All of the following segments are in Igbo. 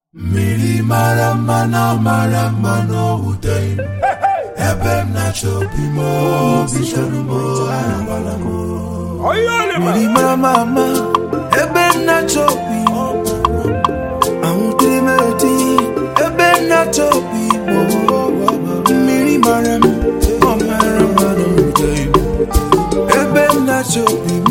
mmiri mara mma na mara mma n'owuteghị m ebe m na-achọ obi m obi chọrọ m arabala m mmiri mara mma mma ebe m na-achọ obi m ahụtere m eti ebe m na-achọ obi m mmiri mara m ọ mara mma n'owuteghị m ebe m na-achọ obi m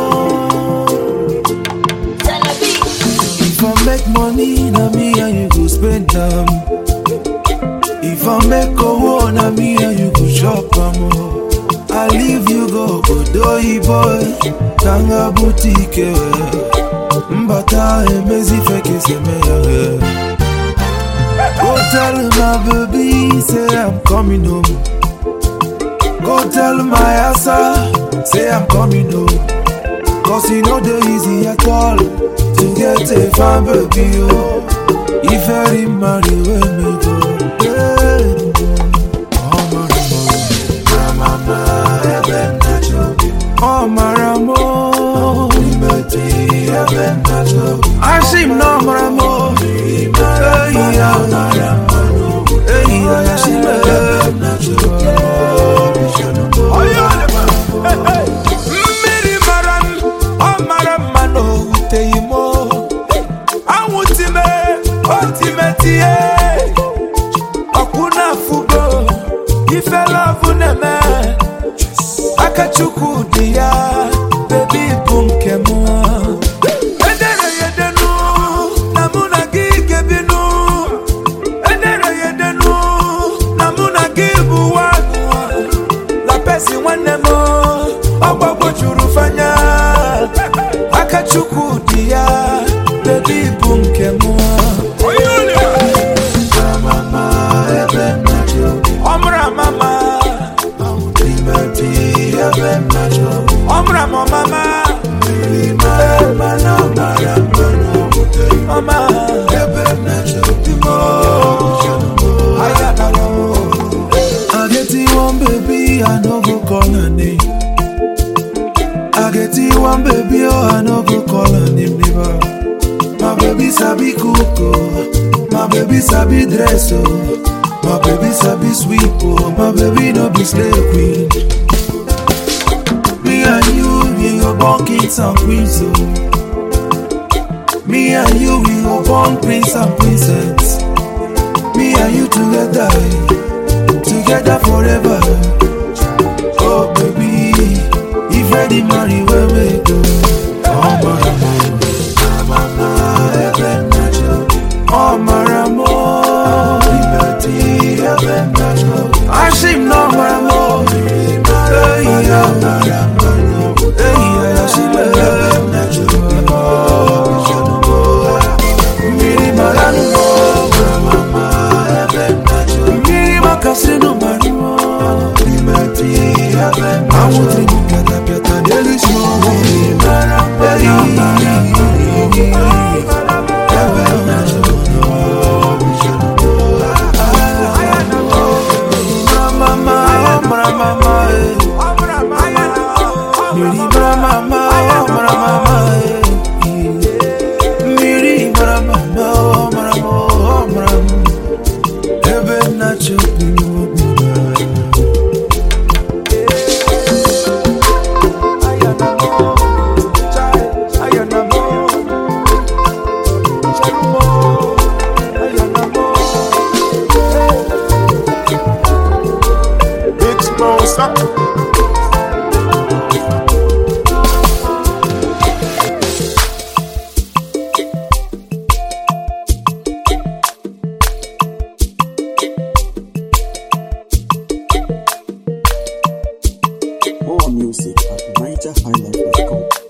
If I make money, na me and you go spend them. If I make owo, na me and you go chop am. oh. I leave you go Odoyi boy, Tanga boutique. Mbata emezi feke seme ya. Go tell my baby, say I'm coming home. Go tell my asa, say I'm coming home. Cause you know the easy at all to get a fine baby. Oh, if I marry, when me go. Yeah. Oh, my mama, heaven natural. Oh, my ramo, liberty, heaven natural. I see no maramo. Hey, yeah, hey, yeah, she heaven natural. mmiri mara m ọ mara mma na owuteghị m anwụtime otimetie ọkwụ na-afụgo ifelovụ na-eme akachukwu dị ya bebi bụ nke m edere ya edenu na mụ na gị gebinu edere ya edenu na mụ na gị bụ nwanụ la pesi nwanne m ọgbagbo juru fanya aka chukwu dị ya bebi bụ nke m ọmụrụ amama ọmụrụ amamama ọma I get you one baby, I no go call her name. I get you one baby, oh, I no go call her name never. My baby sabi cook, oh. my baby sabi dress, oh. My baby sabi sweep, oh. My baby no be slave queen. Me and you, we go born kings and queens, oh. Me and you, we go born prince and princess. Me and you together, together forever. Oh baby, if ready marry where we go. Oh maramo, mama, heaven natural. Oh maramo, liberty, heaven natural. I seem no maramo. Hey yeah, hey yeah, she heaven natural. Miri marano, mama, heaven natural. Miri makasino marano. Liberty, heaven natural. I want to get a better daily small. Miri marano, heaven natural. Mama, mama, eh. Miri mama, mama, mama, eh. Miri mama, mama, mama, mama. Heaven natural. Big Smosa. More music at NigerHighlife.com.